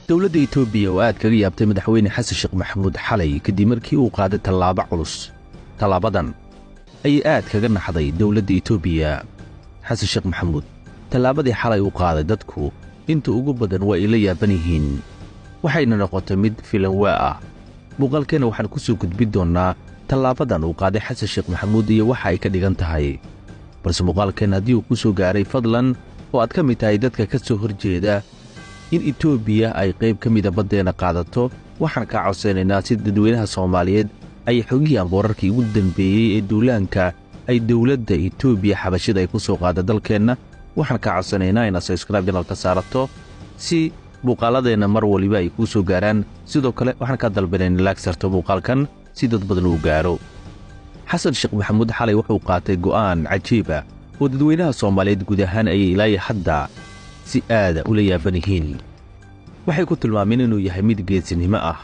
dowladda etoobiya oo aad kaga yaabtay madaxweyne xasan sheekh maxamuud xalay kadib markii uu qaaday tallaabo culus tallaabadan ayay aad kaga naxday dowladda etoobiya xasan sheekh maxamuud tallaabadii xalay uu qaaday dadku inta ugu badan waa ay la yaaban yihiin waxayna noqotay mid filanwaa ah muuqaalkeenna waxaan ku soo gudbin doonnaa tallaabadan uu qaaday xasan sheekh maxamuud iyo waxa ay ka dhigan tahay balse muuqaalkeenna haddii uu ku soo gaaray fadlan oo aad ka mid tahay dadka ka soo hor jeeda in etoobiya ay qayb ka mida baddeenna qaadato waxaan kaa codsaynaynaa si dadweynaha soomaaliyeed ay xogiyaan boorarkii ugu dembeeyey ee duulaanka ay dowladda etoobiya xabashida ay ku soo qaada dalkeenna waxaan kaa codsanaynaa inaad sabskraib janalka saarato si muuqaalladeenna mar waliba ay kuu soo gaaraan sidoo kale waxaan kaa dalbanayn laag sarto muuqaalkan si dad badan uu gaaro xasan sheekh maxamuud xalay wuxuu qaatay go'aan cajiib ah oo dadweynaha soomaaliyeed guud ahaan ayay ilaayo hadda si aada ula yaaban yihiin waxay ku tilmaameen inuu yahay mid geesinimo ah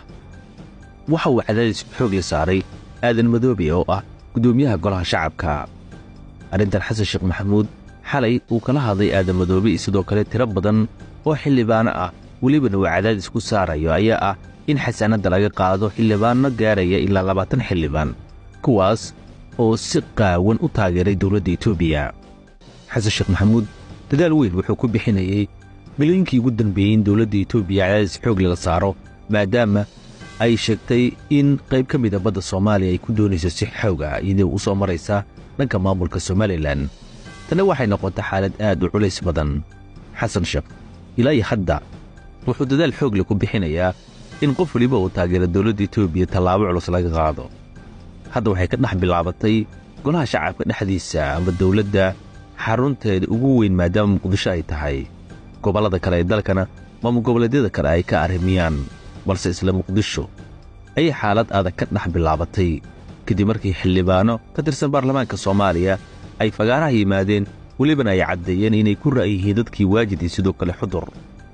waxa uu cadaadis xoog la saaray aadan madoobe oo ah guddoomiyaha golaha shacabka arrintan xasan sheekh maxamuud xalay uu kala hadlay aadan madoobe sidoo kale tiro badan oo xildhibaano ah welibana uu cadaadis ku saarayo ayaa ah in xasaanadda laga qaado xildhibaanno gaaraya ilaa labaatan xildhibaan kuwaas oo si qaawan u taageeray dowladda etoobiya xasan sheekh maxamuud dadaal weyn wuxuu ku bixinayey milooyinkii ugu dambeeyey in dowladda etoobiya cadaadis xoog laga saaro maadaama ay sheegtay in qayb ka mida badda soomaaliya ay ku doonayso si xoog ah iyadoo u soo maraysa dhanka maamulka somalilan tanna waxay noqotay xaalad aad u culays badan xasan sheekh ilaa iyo hadda wuxuu dadaal xoog leh ku bixinayaa in qof weliba uu taageero dowladda etoobiya tallaabo culus laga qaado hadda waxay ka dhex bilaabatay golaha shacabka dhexdiisa ama dowladda xarunteeda ugu weyn maadaama muqdisho ay tahay gobollada kale ee dalkana maamul goboleedyada kale ay ka arrimiyaan balse isla muqdisho ayay xaalad adag ka dhex bilaabatay kadib markii xildhibaanno ka tirsan baarlamaanka soomaaliya ay fagaaraha yimaadeen welibana ay caddeeyeen inay ku ra'yihiin dadkii waajid iyo sidoo kale xudur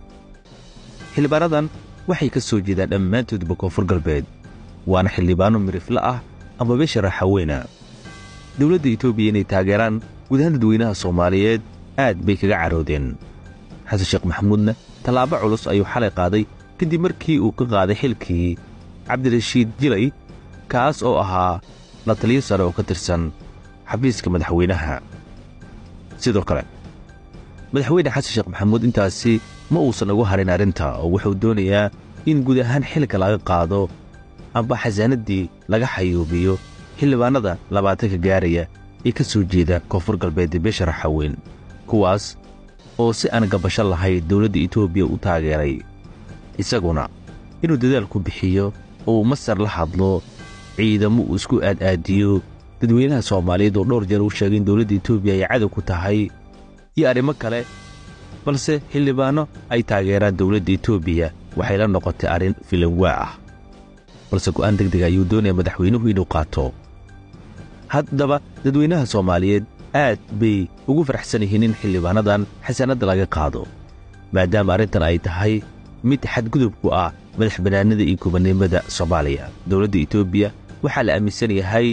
xildhibaanadan waxay ka soo jeedaan dhammaantoodba koonfur galbeed waana xildhibaanno mirifle ah ama beesha raaxaweyna dowladda etoobiya inay taageeraan guud ahaan dadweynaha soomaaliyeed aad bay kaga caroodeen xasan sheekh maxamuudna tallaabo culus ayuu xalay qaaday kadib markii uu ka qaaday xilkii cabdirashiid jilay kaas oo ahaa la taliyo sare oo ka tirsan xafiiska madaxweynaha sidoo kale madaxweyne xasan sheekh maxamuud intaasi ma uusan ugu harin arrinta oo wuxuu doonayaa in guud ahaan xilka laga qaado amba xasaanaddii laga xayuubiyo xildhibaannada labaatanka gaaraya ee ka soo jeeda koonfur galbeedee beesha raxaweyn kuwaas oo si aan gabasho lahayn dowladda etoobiya u taageeray isaguna inuu dadaal ku bixiyo oo uu masar la hadlo ciidamo uu isku aad-aadiyo dadweynaha soomaaliyeed oo dhowr jeer uu sheegay in dowladda etoobiya ay cadow ku tahay iyo arrimo kale balse xildhibaanno ay taageeraan dowladda etoobiya waxay la noqotay arrin filanwaa ah balse go'aan deg dega ayuu doonaya madaxweynuhu inuu qaato haddaba dadweynaha soomaaliyeed aad bay ugu faraxsan yihiin in xildhibaanadan xasaanadda laga qaado maadaama arrintan ay tahay mid xadgudub ku ah madax bannaanida iyo gobannimada soomaaliya dowladda etoobiya waxaa la aaminsan yahay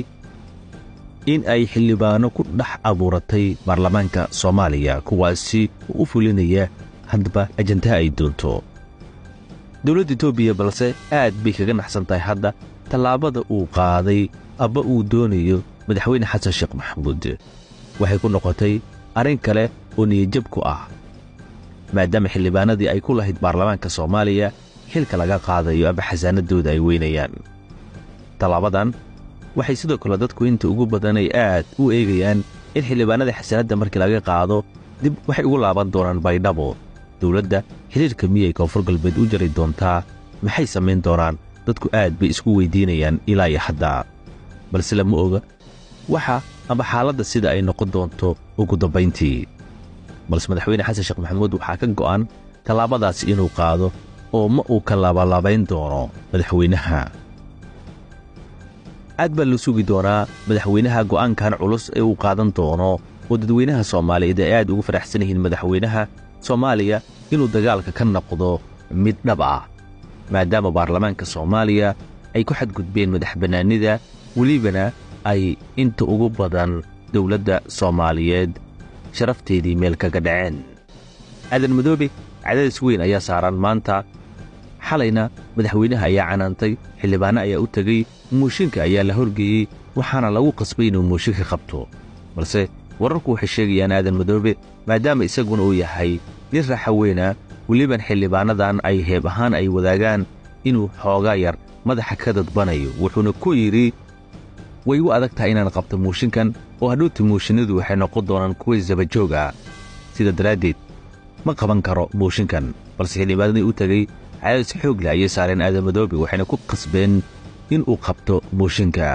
in ay xildhibaanno ku dhex abuuratay baarlamaanka soomaaliya kuwaasi oo u fulinaya haddaba ajantaha ay doonto dowladda etoobiya balse aad bay kaga naxsan tahay hadda tallaabada uu qaaday abba uu doonayo madaxweyne xasan sheekh maxamuud waxay ku noqotay arrin kale oo niyajab ku ah maadaama xildhibaanadii ay ku lahayd baarlamaanka soomaaliya xilka laga qaadayo aba xasaanaddooda ay weynayaan tallaabadan waxay sidoo kale dadku inta ugu badan ay aad u eegayaan in xildhibaanada xasaanadda markii laga qaado dib waxay ugu laaban doonaan baydhabo dowladda xidhiirka miyay koonfur galbeed u jari doontaa maxay samayn doonaan dadku aad bay isku weyddiinayaan ilaa iyo hadda balse lama oga waxa amba xaaladda sida ay noqon doonto ugu dambayntii balse madaxweyne xasan sheekh maxamuud waxaa ka go'an tallaabadaasi inuu qaado oo ma uu ka laabalabayn doono madaxweynaha aad baa loo sugi doonaa madaxweynaha go'aankan culus ee uu qaadan doono oo dadweynaha soomaaliyeed ay aad ugu faraxsan yihiin madaxweynaha soomaaliya inuu dagaalka ka noqdo mid dhab ah maadaama baarlamaanka soomaaliya ay ku xadgudbeen madax bannaanida welibana ay inta ugu badan dowladda soomaaliyeed sharafteedii meel kaga dhaceen aadan madoobe cadaadis weyn ayaa saaran maanta xalayna madaxweynaha ayaa canaantay xildhibaanno ayaa u tegey mooshinka ayaa la horgeeyey waxaana lagu qasbay inuu mooshinka qabto balse wararku waxay sheegayaan aadan madoobe maadaama isaguna uu yahay nin raaxaweyna weliban xildhibaannadan ay heeb ahaan ay wadaagaan inuu xoogaa yar madaxa ka dadbanayo wuxuuna ku yidhi way u adag tahay inaan qabto mooshinkan oo hadhowta mooshinadu waxay noqon doonaan kuwa sabajoog ah sida daraaddeed ma qaban karo mooshinkan balse xildhibaanadii u tegey cadaadis xoog leh ayay saareen aadamadoobe waxayna ku qasbeen inuu qabto mooshinka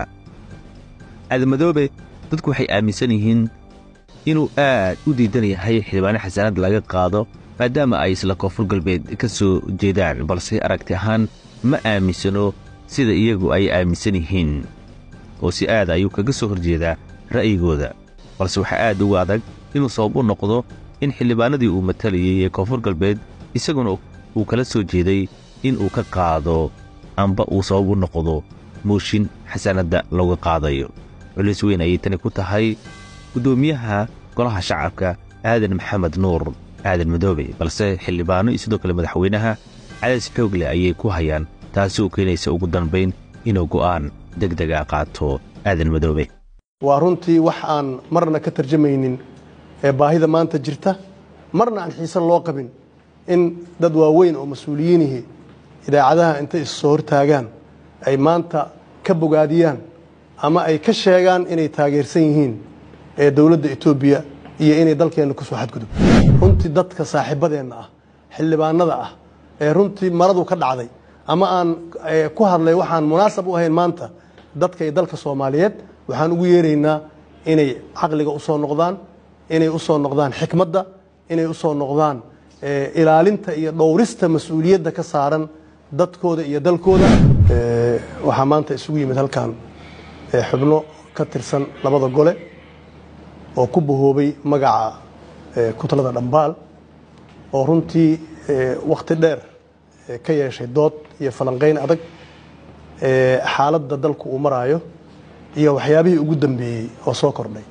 aadamadoobe dadku waxay aaminsan yihiin inuu aad u diidan yahay xildhibaano xasaanad laga qaado maadaama ay isla koonfur galbeed ka soo jeedaan balse aragti ahaan ma aaminsano sida iyagu ay aaminsan yihiin oo si aad ayuu kaga soo horjeedaa ra'yigooda balse waxaa aad ugu adag inuu sabab u noqdo in xildhibaanadii uu matalayey ee koonfur galbeed isaguna uu kala soo jeeday in uu ka qaado amba uu sabab u noqdo mooshin xasanadda looga qaadayo culis weyn ayay tani ku tahay guddoomiyaha golaha shacabka aadan maxamed nuur aadan madoobe balse xildhibaano iyo sidoo kale madaxweynaha cadays xoog leh ayay ku hayaan taasi oo keenaysa ugu dambayn inuu go'aan deg dega qaato aadan madoobe waa runtii wax aan marna ka tarjamaynin ee baahida maanta jirta marna aan xiise loo qabin in dad waaweyn oo mas-uuliyiinihii idaacadaha intay is soo hortaagaan ay maanta ka bogaadiyaan ama ay ka sheegaan inay taageersan yihiin ee dowladda etoobiya iyo inay dalkeenna kusoo xadgudub runtii dadka saaxiibadeenna ah xildhibaanada ah ee runtii maradu ka dhacday ama aan ku hadlay waxaan munaasab u ahayn maanta dadka iyo dalka soomaaliyeed waxaan ugu yeeraynaa inay caqliga usoo noqdaan inay usoo noqdaan xikmadda inay usoo noqdaan ilaalinta iyo dhowrista mas-uuliyadda ka saaran dadkooda iyo dalkooda waxaa maanta isugu yimid halkan xubno ka tirsan labada gole oo ku bahoobay magaca kutalada dhambaal oo runtii wakhti dheer ka yeeshay dood iyo falanqayn adag xaaladda dalku uu maraayo iyo waxyaabihii ugu dambeeyey oo soo kordhay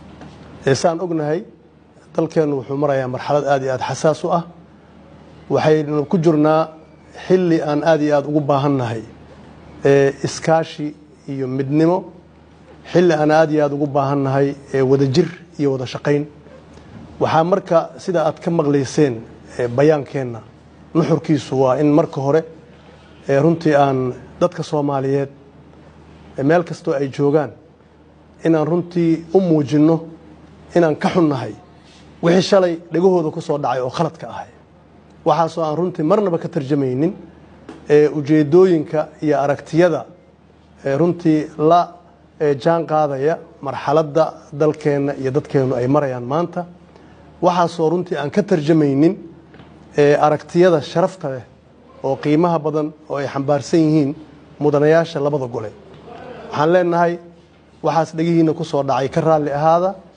saan ognahay dalkeennu wuxuu marayaa marxalad aad iyo aad xasaas u ah waxaynu ku jirnaa xilli aan aad iyo aad ugu baahannahay iskaashi iyo midnimo xilli aan aad iyo aad ugu baahannahay wadajir iyo wada shaqayn waxaa marka sida aad ka maqlayseen bayaankeenna nuxurkiisu waa in marka hore runtii aan dadka soomaaliyeed meel kastoo ay joogaan inaan runtii u muujinno inaan ka xunnahay wixii shalay dhegahooda ku soo dhacay oo khaladka ahay waxaasoo aan runtii marnaba ka tarjamaynin ujeeddooyinka iyo aragtiyada runtii la jaan qaadaya marxaladda dalkeenna iyo dadkeennu ay marayaan maanta waxaasoo runtii aan ka tarjamaynin aragtiyada sharafta leh oo qiimaha badan oo ay xambaarsan yihiin mudanayaasha labada gole waxaan leenahay waxaas dhegihiinna ku soo dhacay ka raalli ahaada